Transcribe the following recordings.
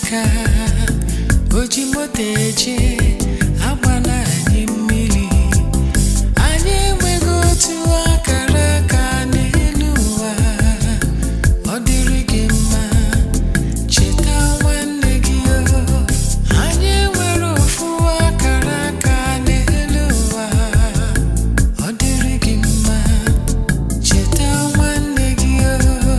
aka o ji moto eje agbala anyị mmiri anyị enweghị otu akara aka n'elu ụwa ọ dịrị gị mma cheta nwanne gị o anyị enwere ofu akara aka n'elu ụwa ọ dịrị gị mma cheta nwanne gị o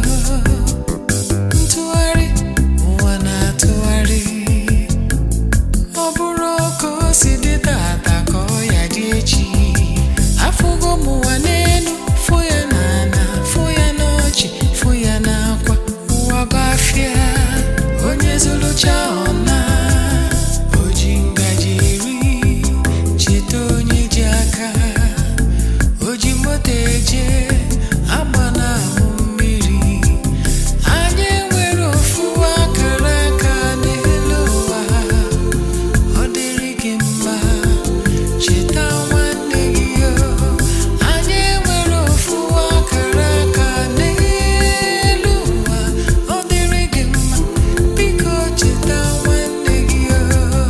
ntụgharị ụwa na-atụgharị ọ bụrụ ka o si dị tata ka ọ ya dị echi afụgo m ụwa n'elu fụ ya n'ala fụ ya n'ọchị fụ ya n'akwa ụwa bafịa onye zụrụcha ọna o ji ngaji eri cheta onye ji aka o ji moto eje agba na-ahụ mmiri anyị enwere ofu akara aka n'elu ụwa ọ dịrị gị mma cheta nwanne gị o anyị enwere ofu akara aka n'elu ụwa ọ dịrị gị mma biko cheta nwanne gị o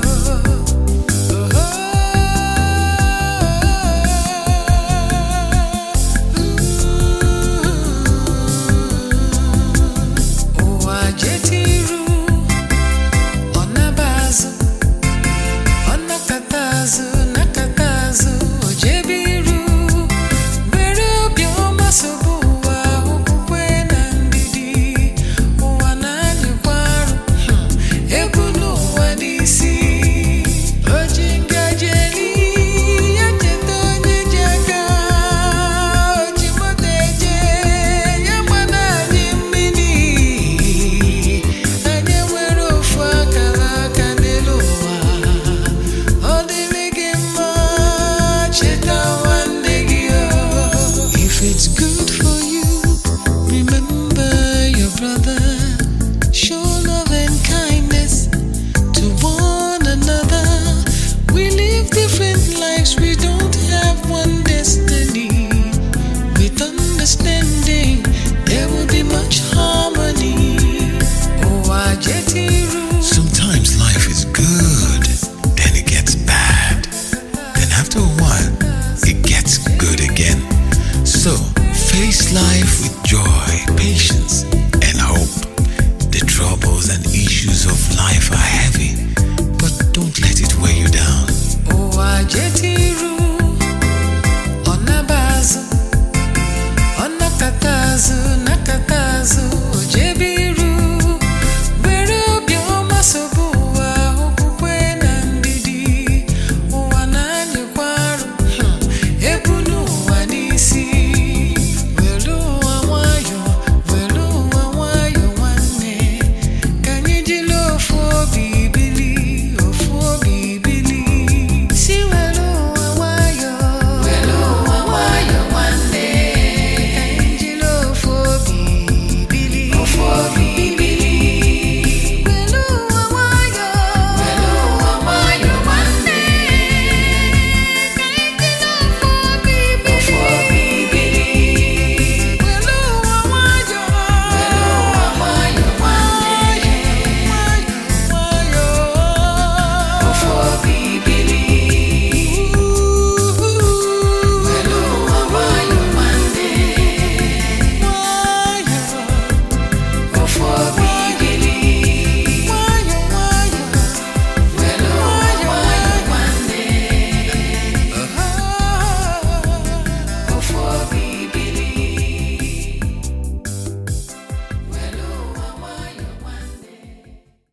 ụwa jetiru ọ naba azụ ọ nakata azụ nakata azụ o jebe iru were obiọma sobe ụwa okwukwe na ndidi ụwa na-anyịkwa arụ hmm, egwu n'ụwa n'isi o ji ngaji eri ya cheta onye ji aka o ji moto eje ya gbana anyị mmiri anyị nwere ofu akara aka n'elu ụwa ọ dịrị gị mma cheta nwanne gị o if it's good for you remember your brother show love and kindness to one another we live different lives we don't have one destiny with understanding there will be much harmony ụwa jetiru Sometimes life is good, then it gets bad. Then after a while, it gets good again. So face life with joy, patience.